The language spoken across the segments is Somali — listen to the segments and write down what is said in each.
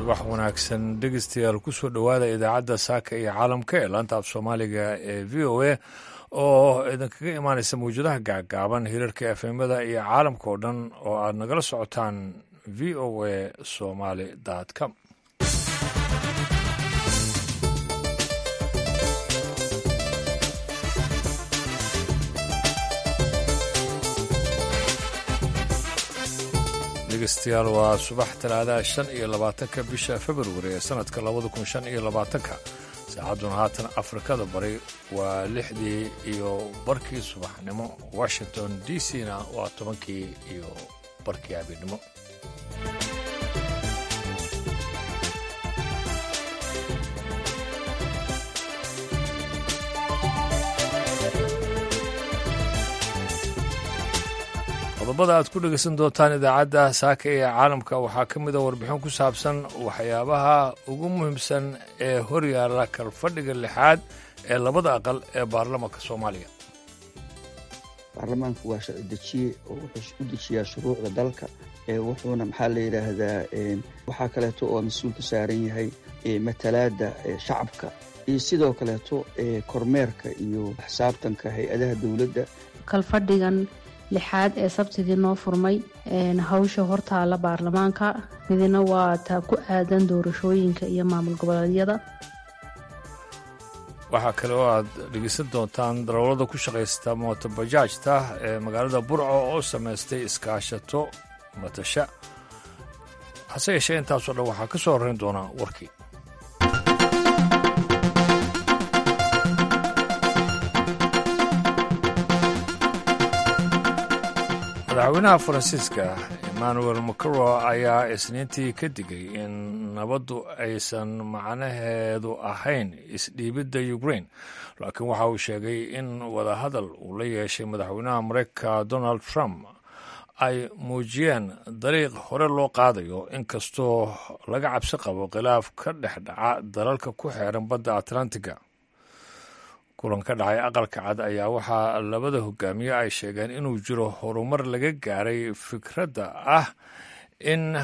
subax wanaagsan dhegeystayaal kusoo dhowaada idaacadda saaka iyo caalamka ee laanta af soomaaliga ee v o a oo idinkaga imaanaysa mawjadaha gaagaaban hirarka efemada iyo caalamka oo dhan oo aad nagala socotaan v o a somaly com dhegeystayaal waa subax talaadaha shan iyo labaatanka bisha februari ee sanadka labada kun shan iyo labaatanka saacadduna haatan afrikada bari waa lixdii iyo barkii subaxnimo washington d c na waa tobankii iyo barkii habeennimo qodobada aad ku dhegeysan doontaan idaacadda saaka ee caalamka waxaa ka mid a warbixin ku saabsan waxyaabaha ugu muhiimsan ee horyaala kalfadhiga lixaad ee labada aqal ee baarlamaanka soomaaliya baarlamaanku waa sharci dejiye oo wuxuu u dejiyaa shuruucda dalka wuxuuna maxaa la yidhaahdaa waxaa kaleeto oo mas-uul ka saaran yahay matalaadda shacabka iyo sidoo kaleeto kormeerka iyo xisaabtanka hay-adaha dowladda kalfadhigan lixaad ee sabtidii noo furmay hawsha hortaala baarlamaanka midna waa taa ku aadan doorashooyinka iyo maamul goboleedyada waxaa kale oo aad dhegeysan doontaan darawallada ku shaqaysta mootobajaajta ee magaalada burco oo samaystay iskaashato matasha hase yeeshee intaasoo dhan waxaa ka soo horrayn doonaa warkii madaxweynaha faransiiska emmanuel macron ayaa isniintii ka digay in nabaddu aysan macnaheedu ahayn isdhiibidda ukrain laakiin waxa uu sheegay in wadahadal uu la yeeshay madaxweynaha mareykanka donald trump ay muujiyeen dariiq hore loo qaadayo inkastoo laga cabsi qabo khilaaf ka dhex dhaca dalalka ku xeeran badda atlantiga kulan ka dhacay aqalka cad ayaa waxaa labada hogaamiye ay sheegeen inuu jiro horumar laga gaaray fikradda ah in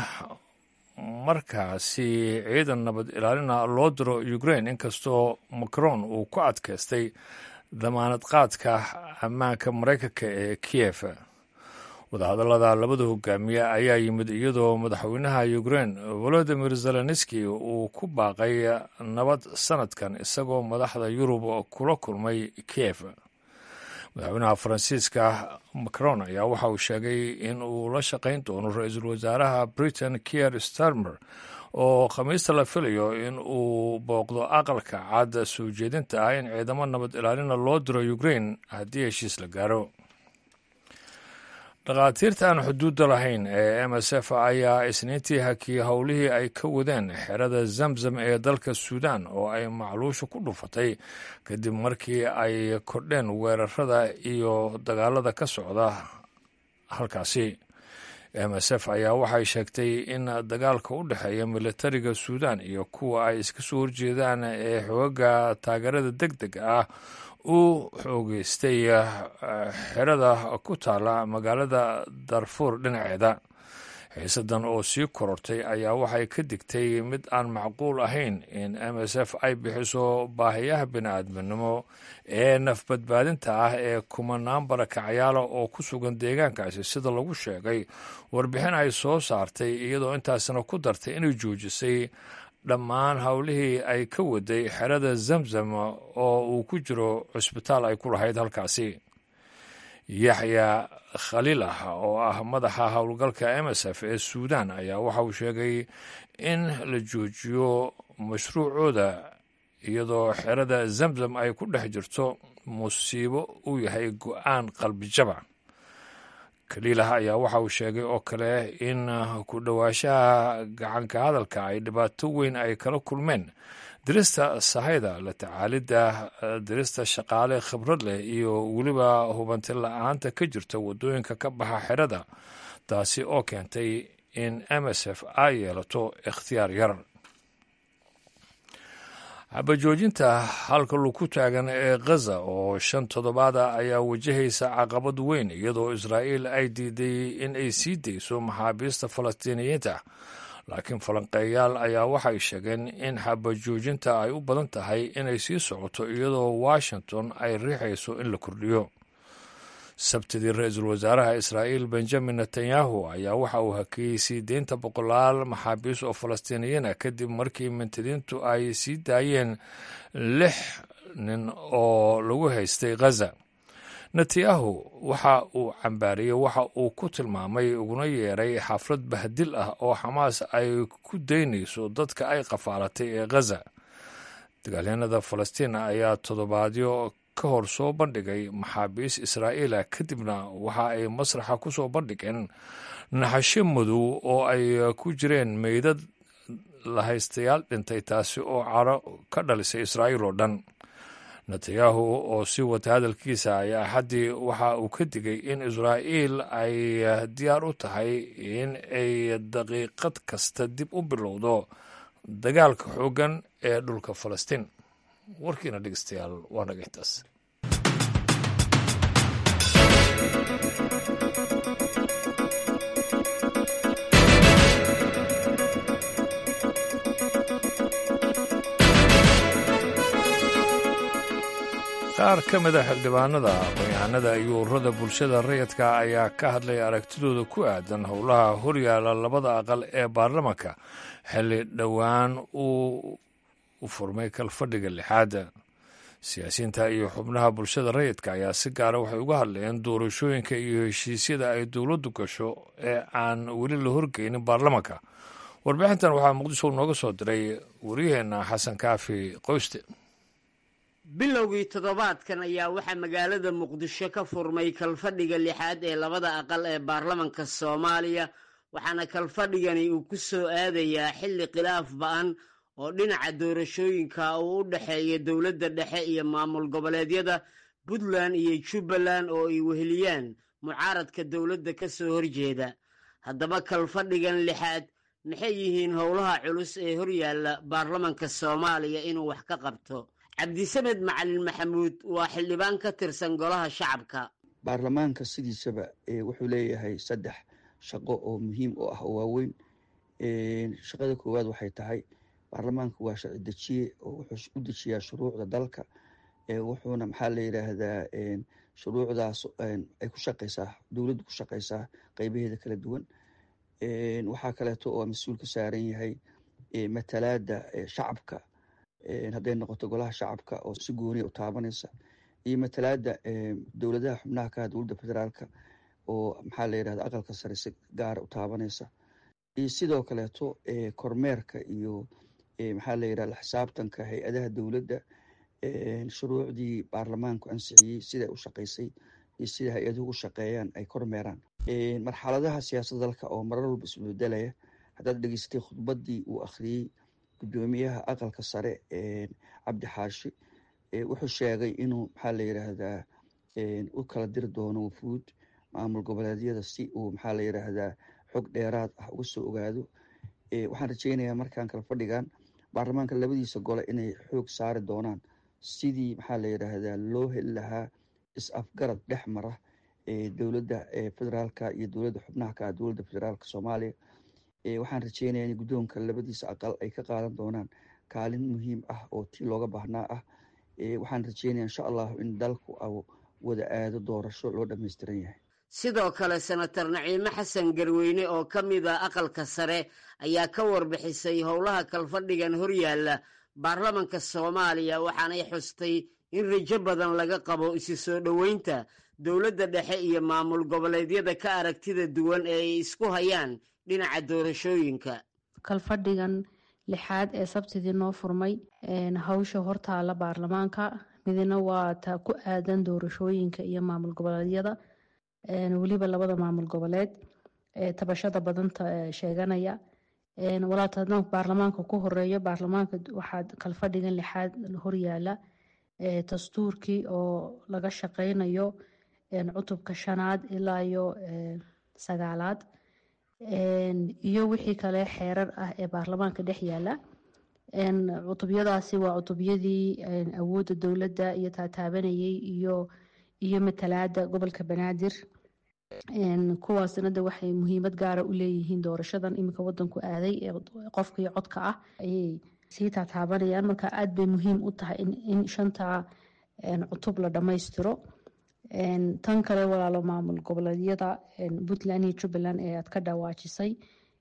markaasi ciidan nabad ilaalina loo diro ukrain inkastoo macron uu ku adkaystay damaanad qaadka ammaanka maraykanka ee kiyef wadahadallada labada hogaamiye ayaa yimid iyadoo madaxweynaha ukrain volodimir zelenski uu ku baaqay nabad sanadkan isagoo madaxda yurub kula kulmay kiev madaxweynaha faransiiska macron ayaa waxa uu sheegay in uu la shaqayn doono ra-iisul wasaaraha britain kier starmer oo khamiista la filayo in uu booqdo aqalka cad soo jeedinta ah in ciidamo nabad ilaalina loo diro ukrain haddii heshiis la gaaro dhakhaatiirta aan xuduudda lahayn ee m s f ayaa isniintii hakiyey howlihii ay ka wadeen xerada zamzam ee dalka suudan oo ay macluusha ku dhufatay kadib markii ay kordheen weerarada iyo dagaalada ka socda halkaasi m s f ayaa waxay sheegtay in dagaalka u dhexeeya militariga suudan iyo kuwa ay iska soo horjeedaan ee xooga taageerada deg deg ah uu xoogeystay xerada ku taala magaalada darfuur dhinaceeda xiisadan oo sii korortay ayaa waxay ka digtay mid aan macquul ahayn in m s f ay bixiso baahiyaha bini-aadminimo ee nafbadbaadinta ah ee kumanaan barakacyaala oo ku sugan deegaankaasi sida lagu sheegay warbixin ay soo saartay iyadoo intaasna ku dartay inay joojisay dhammaan howlihii ay ka waday xerada zamzam oo uu ku jiro cusbitaal ay ku lahayd halkaasi yaxya khaliil ah oo ah madaxa howlgalka m s f ee suudan ayaa waxa uu sheegay in la joojiyo mashruucooda iyadoo xerada zamzam ay ku dhex jirto musiibo uu yahay go-aan qalbijaba kaliilah ayaa waxa uu sheegay oo kale in ku dhowaashaha gacanka hadalka ay dhibaato weyn ay kala kulmeen dirista sahayda la tacaalidda dirista shaqaale khibrad leh iyo weliba hubanti la-aanta ka jirta waddooyinka ka baxa xerada taasi oo keentay in m s f ay yeelato ikhtiyaar yar xabajoojinta halka lagu taagan ee khaza oo shan toddobaada ayaa wajahaysa caqabad weyn iyadoo israa'iil ay diiday in ay sii dayso maxaabiista falastiiniyiinta laakiin falanqeeyaal ayaa waxay sheegeen in xabajoojinta ay u badan tahay inay sii socoto iyadoo washington ay riixayso in la kordhiyo sabtidii ra-iisul wasaaraha israa'iil benjamin netanyahu ayaa waxa uu hakiyey sii deynta boqolaal maxaabiis oo falastiiniyiin ah kadib markii mintidiintu ay sii daayeen lix nin oo lagu haystay khaza netanyahu waxa uu cambaariyey waxa uu ku tilmaamay uguna yeeray xaflad bahdil ah oo xamaas ay ku daynayso dadka ay qafaalatay ee khaza dagaalyanada falastiin ayaa toddobaadyo ka hor soo bandhigay maxaabiis israa'iila kadibna waxa ay masraxa ku soo bandhigeen naxasho madow oo ay ku jireen meydad lahaystayaal dhintay taasi oo caro ka dhalisay israa'iil oo dhan netanyahu oo sii wata hadalkiisa ayaa axaddii waxa uu ka digay in israa'iil ay diyaar u tahay in ay daqiiqad kasta dib u bilowdo dagaalka xooggan ee dhulka falastiin warkiina dhegeystayaal waa naga intaas qaar ka mid a xildhibaanada aqoon-yahanada iyo ururada bulshada rayidka ayaa ka hadlay aragtidooda ku aadan howlaha horyaala labada aqal ee baarlamanka xilli dhowaan uu u furmay kalfadhiga lixaada siyaasiyiinta iyo xubnaha bulshada rayidka ayaa si gaara waxay uga hadlayeen doorashooyinka iyo heshiisyada ay dowladdu gasho ee aan weli la horgeynin baarlamanka warbixintan waxaa muqdisho nooga soo diray wariyaheenna xasan kaafi qoyste bilowgii toddobaadkan ayaa waxaa magaalada muqdisho ka furmay kalfadhiga lixaad ee labada aqal ee baarlamanka soomaaliya waxaana kalfadhigani uu ku soo aadayaa xilli khilaaf ba-an oo dhinaca doorashooyinka uu u dhexeeya dowladda dhexe iyo maamul goboleedyada puntland iyo jubbaland oo ay weheliyaan mucaaradka dowladda ka soo horjeeda haddaba kalfadhigan lixaad maxay yihiin howlaha culus ee horyaalla baarlamanka soomaaliya inuu wax ka qabto cabdisamed macalin maxamuud waa xildhibaan ka tirsan golaha shacabka baarlamaanka sidiisaba wuxuu leeyahay saddex shaqo oo muhiim u ah oo waaweyn shaqada koowaad waxay tahay baarlamaanku waa sharci dejiye oo wuxuu u dejiyaa shuruucda dalka wuxuuna maxaa la yidhaahdaa shuruucdaas ay ku shaqaysaa dowladdu ku shaqaysaa qeybaheeda kala duwan waxaa kaleeto oo mas-uul ka saaran yahay matalaada shacabka hadday noqoto golaha shacabka oo si gooniya u taabanaysa iyo matalaada dowladaha xubnaha ka dowladda federaalka oo maxaa la yidhahda aqalka sare si gaara u taabanaysa iyo sidoo kaleeto kormeerka iyo maxaa la yidhahda xisaabtanka hay-adaha dowladda shuruucdii baarlamaanku ansixiyey siday u shaqaysay iyo sida hay-aduhu u shaqeeyaan ay kormeeraan marxaladaha siyaasadda dalka oo marar walba isbedelaya haddaad dhegeystay khudbaddii uu akhriyey guddoomiyaha aqalka sare cabdi xaashi wuxuu sheegay inuu maxaa la yidhaahdaa u kala diri doono wufuud maamul goboleedyada si uu maxaa la yidhaahdaa xog dheeraad ah uga soo ogaado waxaan rajeynayaa markaan kala fadhigan baarlamaanka labadiisa gole inay xoog saari doonaan sidii maxaa la yidhaahdaa loo heli lahaa is-afgarad dhex mara dowladda federaalka iyo dowladda xubnaha ka ah dowladda federaalka soomaaliya waxaan rajeynayaa in guddoonka labadiisa aqal ay ka qaadan doonaan kaalin muhiim ah oo tii looga baahnaa ah waxaan rajeynaya insha allahu in dalku wada aado doorasho loo dhammaystiran yahay sidoo kale senator naciime xasan garweyne oo ka mid a aqalka sare ayaa ka warbixisay howlaha kalfadhigan horyaalla baarlamanka soomaaliya waxaanay xustay in rajo badan laga qabo isi soo dhoweynta dowladda dhexe iyo maamul goboleedyada ka aragtida duwan ee ay isku hayaan dhinaca doorashooyinka kalfadhigan lixaad ee sabtidii noo furmay hawsha hortaala baarlamaanka midna waa taa ku aadan doorashooyinka iyo maamul goboleedyada weliba labada maamul goboleed ee tabashada badanta sheeganaya walaata haddaan baarlamaanka ku horeeyo baarlamaanka waxaa kalfadhigan lixaad horyaala dastuurkii oo laga shaqeynayo cutubka shanaad ilaa iyo sagaalaad iyo wixii kale xeerar ah ee baarlamaanka dhex yaala cutubyadaasi waa cutubyadii awoodda dowladda iyo taataabanayay iyo iyo matalaada gobolka banaadir kuwaasna de waxay muhiimad gaara u leeyihiin doorashadan iminka wadanku aaday ee qofka iyo codka ah ayay sii taataabanayaan marka aad bay muhiim u tahay in shanta cutub la dhammaystiro tan kale walaalo maamul goboleedyada puntland iyo jubbaland ee aad ka dhawaajisay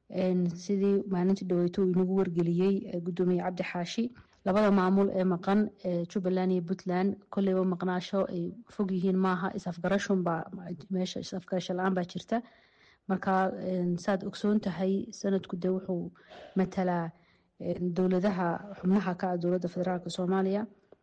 sidii maalintii dhaweyto uu inagu wargeliyey gudoomiye cabdi xaashi labada maamul ee maqan jubbaland iyo puntland kolleyba maqnaasho ay fog yihiin maaha is-afgarashunbaa meesha is-afgarasho la-aan baa jirta marka saad ogsoon tahay sanadku de wuxuu matalaa dowladaha xubnaha ka ah dowladda federaalk soomaaliya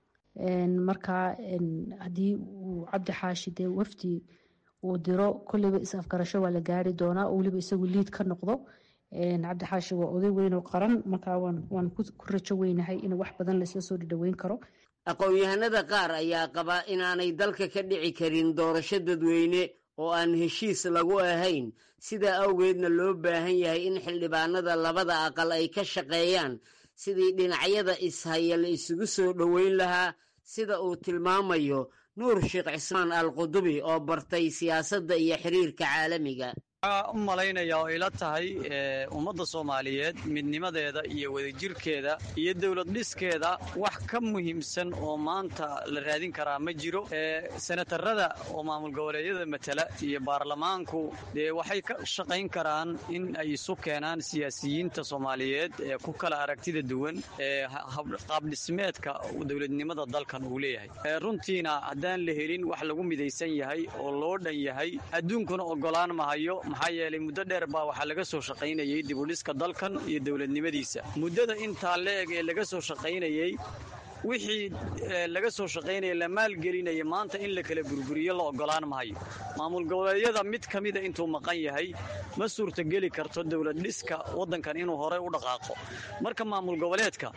marka haddii uu cabdi xaashi dee wafdi uu diro kolleyba is-afgarasho waa la gaari doonaa oo weliba isagu liid ka noqdo cabdi xaashi waa oday weyn oo qaran markaa waan ku rajo weynahay in wax badan laisla soo dhadhaweyn karo aqoon-yahanada qaar ayaa qaba inaanay dalka ka dhici karin doorasho dadweyne oo aan heshiis lagu ahayn sidaa awgeedna loo baahan yahay in xildhibaanada labada aqal ay ka shaqeeyaan sidii dhinacyada ishaya la isugu soo dhoweyn lahaa sida uu tilmaamayo nuur sheekh cismaan al qudubi oo bartay siyaasadda iyo xiriirka caalamiga waxaa u malaynaya oo ila tahay ummadda soomaaliyeed midnimadeeda iyo wadajirkeeda iyo dowlad dhiskeeda wax ka muhiimsan oo maanta la raadin karaa ma jiro senatarada oo maamul goboleedyada matala iyo baarlamaanku dee waxay ka shaqayn karaan in ay isu keenaan siyaasiyiinta soomaaliyeed ee ku kala aragtida duwan ee qaabdhismeedka dowladnimada dalkan uu leeyahay runtiina haddaan la helin wax lagu midaysan yahay oo loo dhan yahay adduunkuna ogolaan mahayo maxaa yeelay muddo dheer baa waxaa laga soo shaqaynayey dibudhiska dalkan iyo dowladnimadiisa muddada intaa la-eg ee laga soo shaqaynayey wixii laga soo shaqaynaya la maalgelinaya maanta in la kala burburiyo la ogolaan mahayo maamul goboleedyada mid ka mida intuu maqan yahay ma suurtogeli karto dowlad dhiska waddankan inuu horey u dhaqaaqo marka maamul goboleedka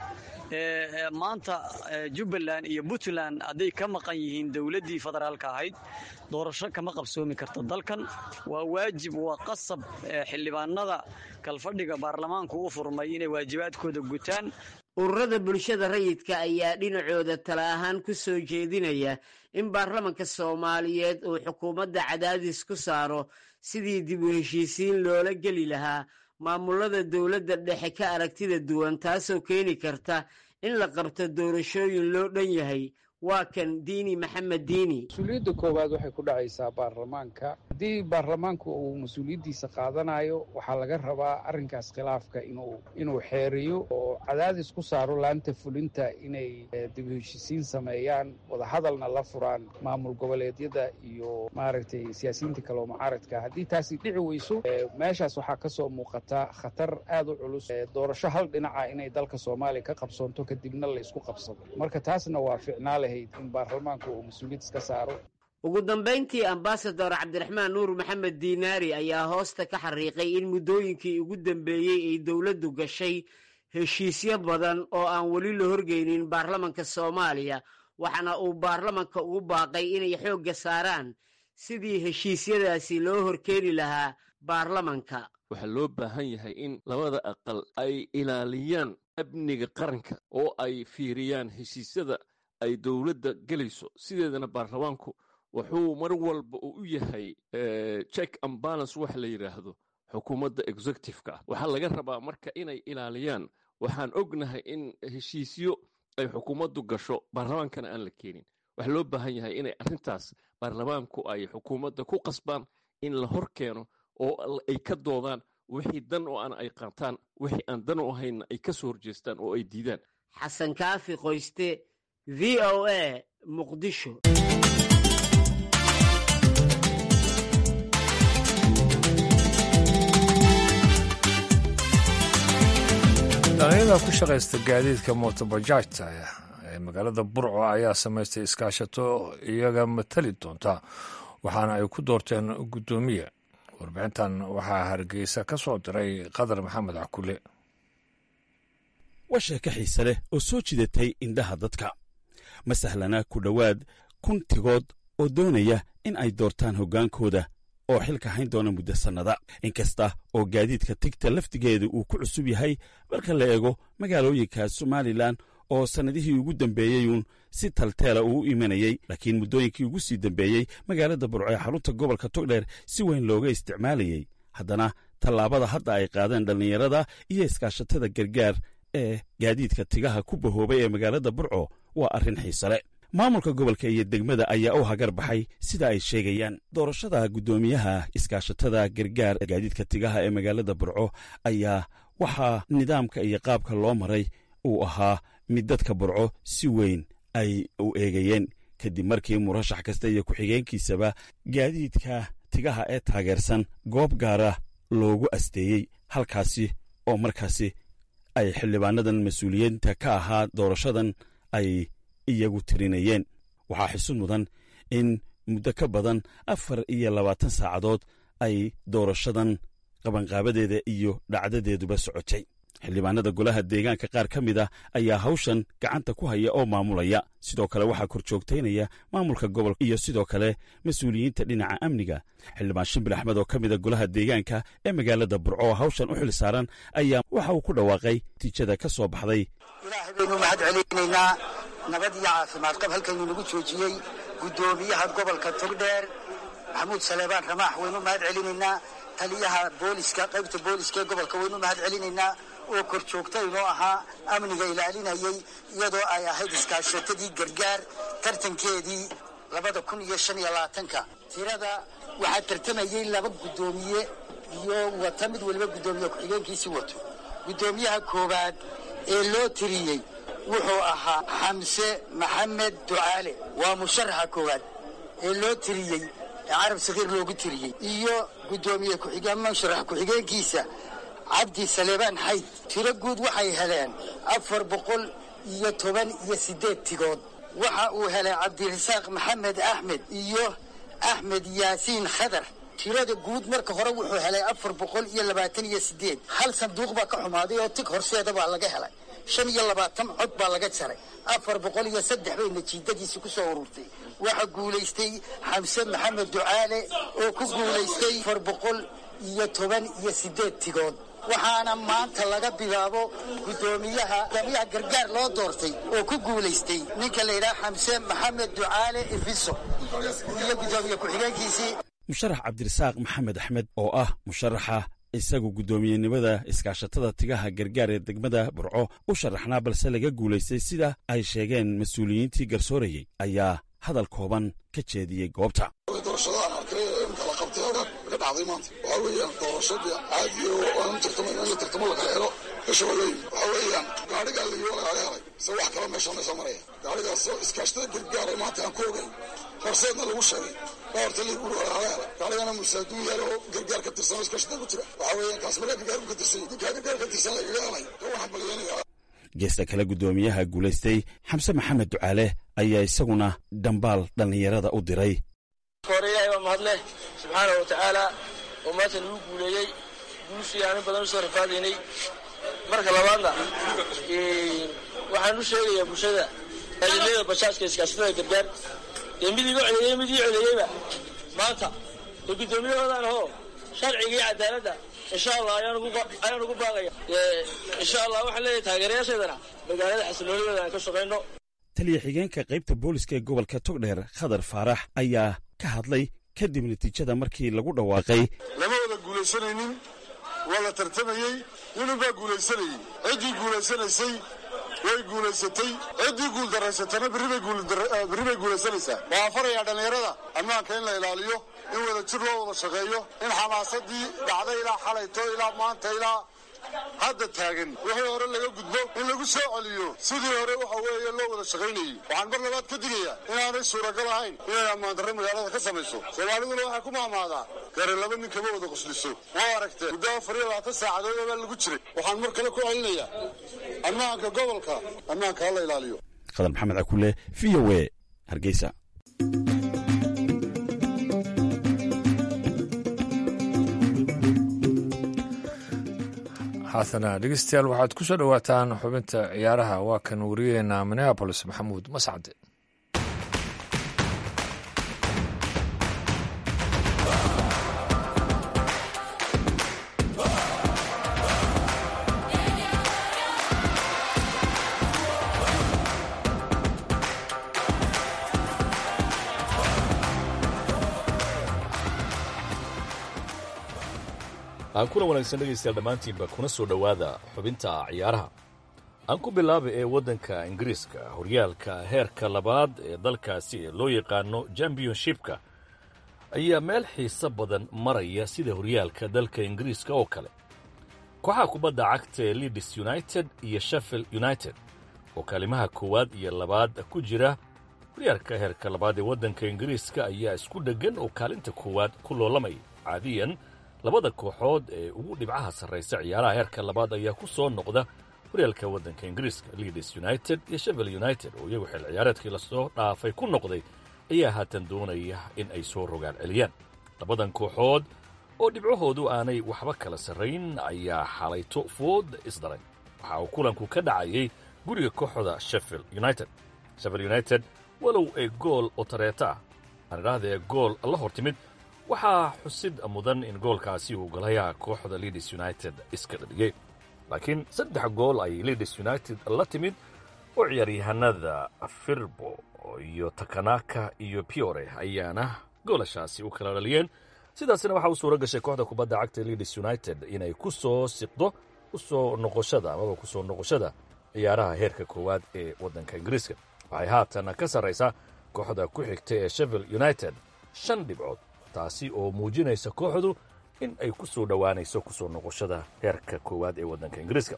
maanta jubbaland iyo puntland hadday ka maqan yihiin dowladdii federaalka ahayd doorasho kama qabsoomi karta dalkan waa waajib waa qasab xildhibaanada kalfadhiga baarlamaanku u furmay inay waajibaadkooda gutaan ururada bulshada rayidka ayaa dhinacooda tala ahaan ku soo jeedinaya in baarlamanka soomaaliyeed uu xukuumadda cadaadis ku saaro sidii dib u heshiisiin loola geli lahaa maamulada dowladda dhexe ka aragtida duwan taasoo keeni karta in la qabto doorashooyin loo dhan yahay waa kan diini maxamed diini mas-uuliyadda koowaad waxay ku dhacaysaa baarlamaanka haddii baarlamaanku uu mas-uuliyaddiisa qaadanayo waxaa laga rabaa arrinkaas khilaafka inuu inuu xeeriyo oo cadaadis ku saaro laanta fulinta inay dib heshisiin sameeyaan wadahadalna la furaan maamul goboleedyada iyo maaragtay siyaasiyiinta kale oo mucaaradka haddii taasi dhici weyso meeshaas waxaa ka soo muuqata khatar aad u culus doorasho hal dhinaca inay dalka soomaaliya ka qabsoonto kadibna la isku qabsado marka taasna waa ficnaale ugu dambayntii ambasador cabdiraxmaan nuur maxamed diinaari ayaa hoosta ka xariiqay in muddooyinkii ugu dambeeyey ay dowladdu gashay heshiisyo badan oo aan weli la horgeynin baarlamanka soomaaliya waxaana uu baarlamanka ugu baaqay inay xoogga saaraan sidii heshiisyadaasi loo horkeeni lahaa baarlamanka waxaa loo baahan yahay in labada aqal ay ilaaliyaan amniga qaranka oo ay fiiriyaan heshiisyada ay dowladda gelayso sideedana baarlamaanku wuxuu mar walba uu u yahay check and balance waxa la yidhaahdo xukuumadda executive-ka ah waxaa laga rabaa marka inay ilaaliyaan waxaan ognahay in heshiisyo ay xukuumaddu gasho baarlamaankana aan la keenin waxaa loo baahan yahay inay arrintaas baarlamaanku ay xukuumadda ku qasbaan in la hor keeno oo ay ka doodaan wixii dan oo aan ay qaataan wixii aan dan u ahaynna ay ka soo horjeestaan oo ay diidaan xasan kaafi qoyste v o a muqdisho dhalinyada ku shaqaysta gaadiidka mootobajaajta ee magaalada burco ayaa samaystay iskaashato iyaga matali doonta waxaana ay ku doorteen guddoomiye warbixintan waxaa hargeysa ka soo diray qadar maxamed cakule waa sheeko xiise leh oo soo jidatay indhaha dadka ma sahlana ku dhowaad kun tigood oo doonaya in ay doortaan hoggaankooda oo xilka hayn doona muddo sannada inkasta oo gaadiidka tigta laftigeeda uu ku cusub yahay marka la eego magaalooyinka somalilan oo sannadihii ugu dambeeyeyuun si talteela uu u imanayey laakiin muddooyinkii ugu sii dambeeyey magaalada burco ee xarunta gobolka togdheer si weyn looga isticmaalayey haddana tallaabada hadda ay qaadeen dhallinyarada iyo iskaashatada gargaar ee gaadiidka tigaha ku bahoobay ee magaalada burco waa arrin xiisale maamulka gobolka iyo degmada ayaa u hagar baxay sida ay sheegayaan doorashada guddoomiyaha iskaashatada gargaar gaadiidka tigaha ee magaalada burco ayaa waxaa nidaamka iyo qaabka loo maray uu ahaa mid dadka burco si weyn ay u eegayeen kadib markii murashax kasta iyo ku-xigeenkiisaba gaadiidka tigaha ee taageersan goob gaara loogu asteeyey halkaasi oo markaasi ay xildhibaanadan mas-uuliyiinta ka ahaa doorashadan ay iyagu tirinayeen waxaa xisud mudan in muddo ka badan afar iyo labaatan saacadood ay doorashadan qabanqaabadeeda iyo dhacdadeeduba socotay xildhibaanada golaha deegaanka qaar ka mid a ayaa hawshan gacanta ku haya oo maamulaya sidoo kale waxaa kor joogtaynaya maamulka gobolka iyo sidoo kale mas-uuliyiinta dhinaca amniga xildhibaan shimbir axmed oo ka mida golaha deegaanka ee magaalada burco oo hawshan u xil saaran ayaa waxa uu ku dhawaaqay natiijada ka soo baxday ilaahay baynu mahad celinaynaa nabad iyo caafimaad qab halkaynu nagu joojiyey guddoomiyaha gobolka togdheer maxamuud saleebaan ramaax waynu mahad celinaynaa taliyaha booliska qaybta booliska ee gobolka waynu mahad celinaynaa oo kor joogta inoo ahaa amniga ilaalinayay iyadoo ay ahayd iskaashatadii gargaar tartankeedii labada kun iyo shan iyo labaatanka tirada waxaa tartamayey laba guddoomiye iyo wata mid weliba guddoomiye ku-xigeenkiisii wato guddoomiyaha koowaad ee loo tiriyey wuxuu ahaa xamse maxamed ducaale waa musharaxa koowaad ee loo tiriyey ee carab sakiir loogu tiriyey iyo guddoomiye ku-xigeen musharax ku-xigeenkiisa cabdi saleebaan xayd tiro guud waxay heleen afar boqol iyo toban iyo siddeed tigood waxa uu helay cabdirasaaq maxamed axmed iyo axmed yaasiin khadar tirada guud marka hore wuxuu helay afar boqol iyo labaatan iyo siddeed hal sanduuq baa ka xumaaday oo tig horseeda baa laga helay shan iyo labaatan cod baa laga jaray afar boqol iyo saddex bay natiijadiisi ku soo ururtay waxaa guulaystay xamse maxamed ducaale oo ku guulaystay afar boqol iyo toban iyo siddeed tigood waxaana maanta laga bilaabo guddoomiyaha guddoomiyaha gargaar loo doortay oo ku guulaystay ninka la yidhaha xamse maxamed ducaale ifiso iyo guddoomiye ku-xigeenkiisii musharax cabdirasaaq maxamed axmed oo ah musharaxa isagu guddoomiyenimada iskaashatada tigaha gargaar ee degmada burco u sharaxnaa balse laga guulaystay sida ay sheegeen mas-uuliyiintii garsoorayey ayaa hadal kooban ka jeediyey goobta doorashadaan arkay ee imka la qabtay halkan ka dhacday maanta waxaa weeyaan doorashadii caadiga oo aan tartamo in la tartamo lakala helo meesha waa loo yimi waxaa weeyaan gaadhigaa layiwa lagaga helay se wax kaloo meesha meesha maraya gaadhigaasoo iskaashatada gargaar ee maanta aan ku ogayn horseedna lagu sheegay baa horta lii guri lagaga helay gaadhigana musaaduun yaal oo gargaar ka tirsan oo iskaashatada ku jira waxaa weeyaan kaas markaa gargaar ka tirsan ninkaa gargaar ka tirsan lagaga helay ka waxaan balyanaya geesta kale guddoomiyaha guulaystay xamse maxamed ducaale ayaa isaguna dhambaal dhallinyarada u diray hore ilaahay baa mahadleh subxaana wa tacaala oo maanta nagu guuleeyey guushii aanin badan usoo rafaadaynay marka labaadna waxaan u sheegayaa bulshada aadamyada bajaajka iskaashatada gargaar ee mid iga codeeyey mid ii codeeyeyba maanta ee guddoomiyahoodaan ahoo sharciga iyo cadaaladda insha allah ayaan ugu baaqaya insha allah waxaan leeyahay taageerayaasheedana magaalada xasiloonideeda aan ka shaqayno taliya xigeenka qaybta booliska ee gobolka togdheer khadar faarax ayaa ka hadlay kadib natiijada markii lagu dhawaaqay lama wada guulaysanaynin waa la tartamayey ninunbaa guulaysanayey ciddii guulaysanaysay way guulaysatay ciddii guuldaraysatana berri bay guulaysanaysaa waxaan farayaa dhallinyarada ammaanka in la ilaaliyo in wada jir loo wada shaqeeyo in xamaasadii dhacday ilaa xalayto ilaa maanta ilaa hadda taagan wixii hore laga gudbo in lagu soo celiyo sidii hore waxa weeye loo wada shaqaynayey waxaan mar labaad ka digayaa inaanay suuragal ahayn inay ammaandarre magaalada ka samayso soomaaliduna waxay ku maamaadaa gare laba nin kama wada qosliso waa aragtee muddo afar iyo labaatan saacadood baa lagu jiray waxaan mar kale ku celinayaa ammaanka gobolka ammaanka ha la ilaaliyo khadar maxamed cakule v o e hargeysa haatana dhegeystayaal waxaad ku soo dhowaataan xubinta ciyaaraha waa kan wariyeena minneabolis maxamuud mascade aan kuna wanaagsan dhegaystayaal dhammaantiinba kuna soo dhowaada xubinta ciyaaraha aan ku bilaaba ee waddanka ingiriiska horyaalka heerka labaad ee dalkaasi ee loo yaqaano championshipka ayaa meel xiiso badan maraya sida horyaalka dalka ingiriiska oo kale kooxaha kubadda cagta ee leeds united iyo sheffield united oo kaalimaha koowaad iyo labaad ku jira horyaalka heerka labaad ee waddanka ingiriiska ayaa isku dheggan oo kaalinta koowaad ku loolamaya caadiyan labada kooxood ee ugu dhibcaha sarraysa ciyaaraha heerka labaad ayaa ku soo noqda horyaalka waddanka ingiriiska leeds united iyo sheffield united oo iyagu xil ciyaareedkii lasoo dhaafay ku noqday ayaa haatan doonaya in ay soo rogaan celiyaan labadan kooxood oo dhibcahoodu aanay waxba kala sarrayn ayaa xalayto food isdaray waxa uu kulanku ka dhacayay guriga kooxda sheffield united sheffield united walow ay gool oo tareeta ah aan idhaahda ee gool la hor timid waxaa xusid mudan in goolkaasi uu galayaa kooxda leeds united iska dhadhigay laakiin saddex gool ay leeds united la timid oo ciyaaryahanada firbo iyo takanaka iyo piore ayaana goolashaasi u kala dhaliyeen sidaasina waxaa u suura gashay kooxda kubadda cagta leeds united inay ku soo siqdo usoo noqoshada amaba kusoo noqoshada ciyaaraha heerka koowaad ee waddanka ingiriiska waxay haatan ka sarraysaa kooxda ku xigta ee sheffield united shan dhibcood taasi oo muujinaysa kooxdu in ay ku soo dhowaanayso kusoo noqoshada heerka koowaad ee waddanka ingiriiska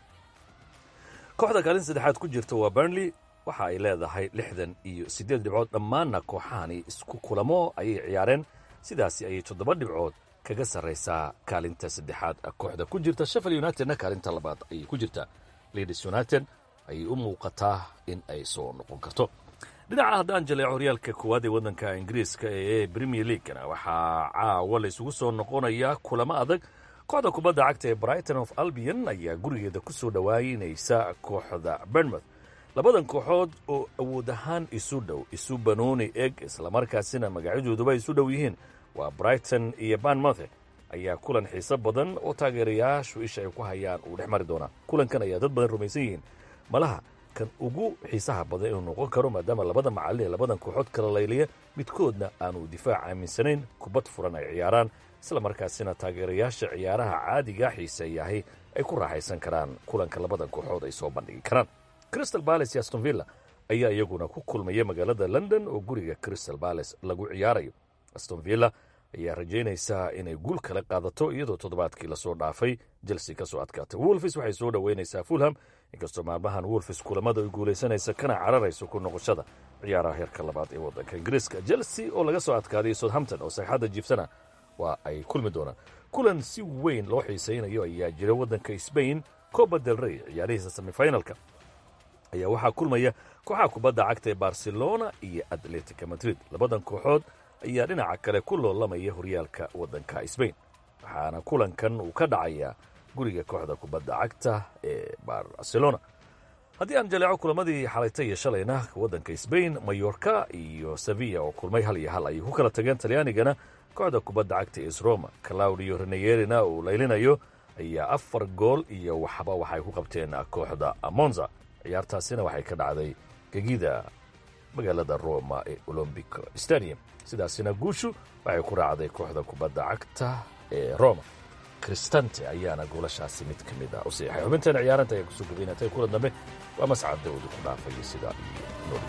kooxda kaalin saddexaad ku jirta waa burnley waxa ay leedahay lixdan iyo siddeed dhibcood dhammaanna kooxahani isku kulamo ayay ciyaareen sidaasi ayay toddoba dhibcood kaga sarraysaa kaalinta saddexaad kooxda ku jirta sheffield unitedna kaalinta labaad ayay ku jirtaa leeds united ayay u muuqataa in ay soo noqon karto dhinaca haddaan jaleeco horyaalka koowaad ee waddanka ingiriiska ee premier leaguena waxaa caawa la isugu soo noqonayaa kulamo adag kooxda kubadda cagta ee brighton of albion ayaa gurigeeda ku soo dhowaanaysa kooxda bernmouth labadan kooxood oo awood ahaan isu dhow isu banooni eg islamarkaasina magacyadooduba isu dhow yihiin waa brighton iyo banmouth ayaa kulan xiiso badan oo taageerayaashu isha ay ku hayaan uu dhex mari doonaa kulankan ayaa dad badan rumaysan yihiin malaha kan ugu xiisaha badan inuu noqon karo maadaama labada macallin ee labadan kooxood kala layliya midkoodna aanu difaac aaminsanayn kubad furan ay ciyaaraan isla markaasina taageerayaasha ciyaaraha caadiga xiiseeyahay ay ku raaxaysan karaan kulanka labada kooxood ay soo bandhigi karaan crystal balace iyo aston villa ayaa iyaguna ku kulmaya magaalada london oo guriga crystal balace lagu ciyaarayo aston villa ayaa rajaynaysaa inay guul kala qaadato iyadoo toddobaadkii lasoo dhaafay chelsea ka soo adkaatay wolfis waxay soo dhoweynaysaa fulham inkastoo maalmahan wolfis kulamada ay guulaysanaysa kana cararayso ku noqoshada ciyaaraha heerka labaad ee waddanka ingiriiska chelsea oo laga soo adkaaday southampton oo sagxadda jiibsana waa ay kulmi doonaan kulan si weyn loo xiisaynayo ayaa jira waddanka sbain coba del rey ciyaarihiisa semifinalka ayaa waxaa kulmaya kooxaha kubadda cagta ee barcelona iyo atletica madrid labadan kooxood ayaa dhinaca kale ku loolamaya horyaalka waddanka sbain waxaana kulankan uu ka dhacayaa guriga kooxda kubadda cagta ee barcelona haddii aan jaleeco kulamadii xalayta iyo shalayna waddanka sbain mayorka iyo sevilla oo kulmay hal iyo hal ayay ku kala tageen talyaanigana kooxda kubadda cagta es roma claudio reneyerina uu laylinayo ayaa afar gool iyo waxba waxay ku qabteen kooxda monza ciyaartaasina waxay ka dhacday gegida magaalada roma ee olombic stadium sidaasina guushu waxay ku raacday kooxda kubadda cagta ee roma kristante ayaana goolashaasi mid ka mid ah u siixay xubinteena ciyaaranta ayaa kusoo gabaynatay kulan dambe waa mascad dawdi ku dhaafaya sidaa iyo nooli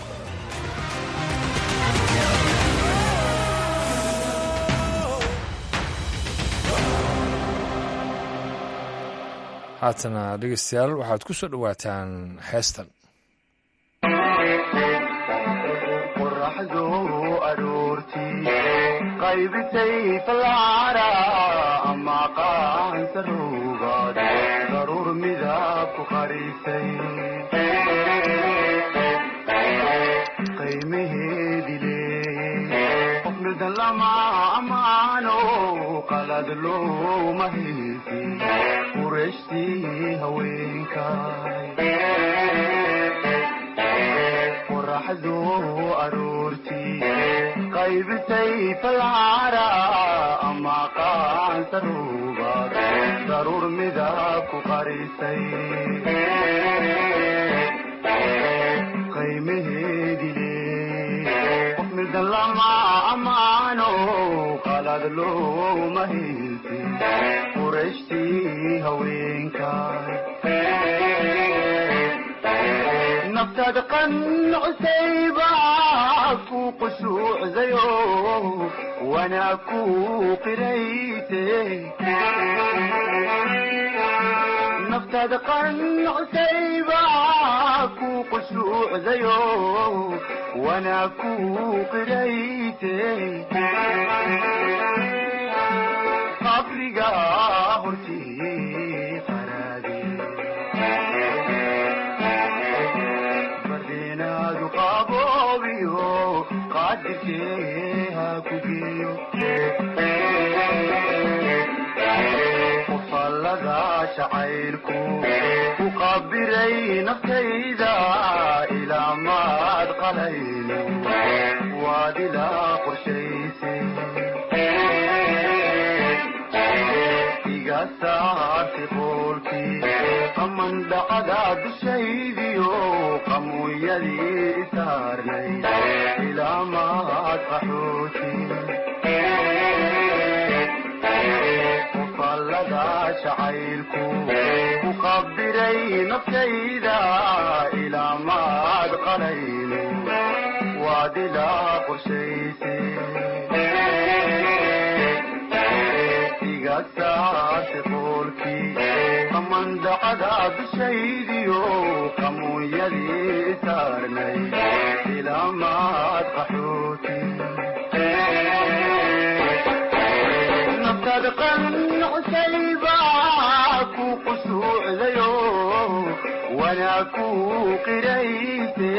haatana dhegeystayaal waxaad ku soo dhowaataan heestan qoraxdu aroortii qaybisay falcara ama qaansaruugaad daruur midab ku qarisay qiimaheedi leeyey qof midan lama amaano qalad looma haysi qurashtii haweenkay qoraxdu aroortii qaybisay falcara ama qaansaruugaad daruur midab ku qarisay qiimaheedi leey qof midan lama amaano qalad looma haysi qurashtii haweenkaay naftaada qancusayba ku qushuucdayo wanaa ku qirayte naftaada qancusayba ku qushuucdayo wanaa ku qirayte qabriga hortii qaraade bardeenaadu qaboobiyo qaadirkee ha ku geeyo qofallada jacaylku ku qabiray naftayda ilaa maad qalayno waad ilaa qorshaysay iga saartay qoolkii qamandhacada dushaydiyo qamuuyadii isaarnay ilaa maad qaxooti qofallada jacaylku ku qabiray naftayda ilaa maad qalayno waad ilaa qorshaysay iga saartay qoolkii qamandhacada dushaydiyo qamuunyadii isaarnay ilaa maad qaxooti naftaada qancusayba ku qushuucdayo wanaa ku qirayte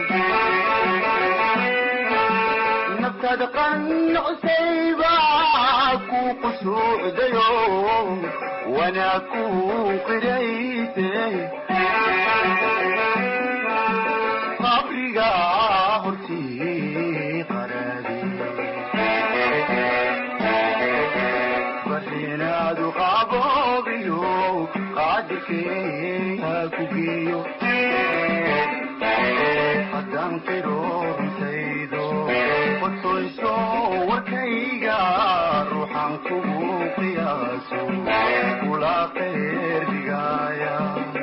naftaada qancusayba ku qushuucdayo wanaa ku qirayte qabriga hortii qaraade barinaadu qaboobiyo qaadirkee ha ku geeyo haddaan qiro runtaydo qodsoyso warkayga ruuxaan kugu qiyaaso kula qeyr dhigaaya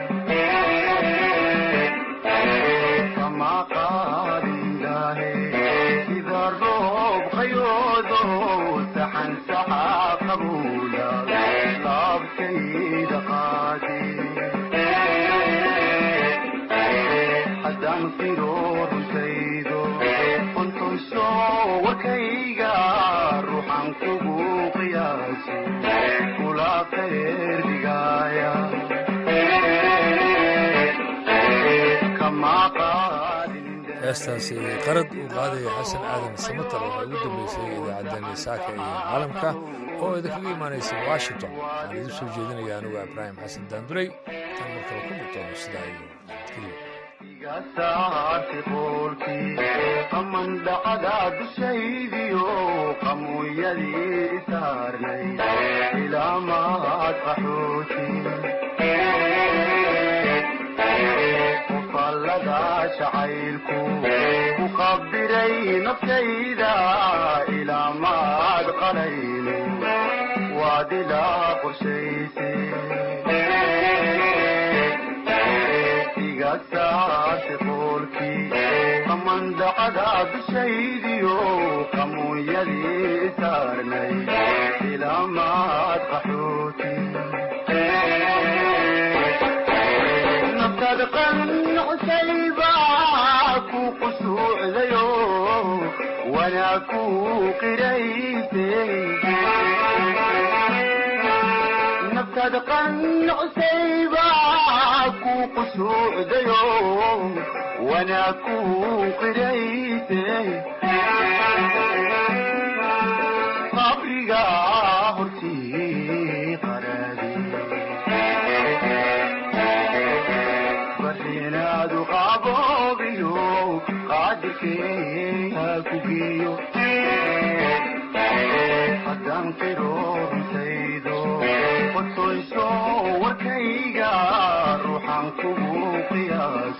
kama qaadindaahe sida roob qayoodo saxan saxa qabuula laabtayda qaadi haddaan qiro runtaydo qontoyso warkayga ruuxaan kugu qiyaaso kula qeyr dhigaaya kama qaadin heestaasi qarad uu qaadaya xasan aadan samatar waxay ugu dambeysay idaacaddeenii saaka iyo caalamka oo idinkaga imaanaysa washington waxaan idiin soo jeedinaya anugu ibraahim xasan daanduray tan markale ku murtoono sidaa iyo nabadgelyo iga saartay qoolkii qamandhacada dushaydiyo qamuuyadii isaarnay ilaa maad qaxooti qofallada jacaylku ku qabiray naftayda ilaa maad qalayno waad ilaa qorshaysay iga saartay qoolkii qamandhacada dushaydiyo qamuuyadii isaarnay ilaa maad qaxooti naftaada qancusayba ku qushuucdayo wanaa ku qirayte naftaada qancusayba ku qushuucdayo wanaa ku qirayte qabriga hortii qaraade barinaadu qaboobiyo qaadirkee ha ku geeyo haddaan qiro runtaydo qodsoyso warkayga ruuxaan kugu qiyaas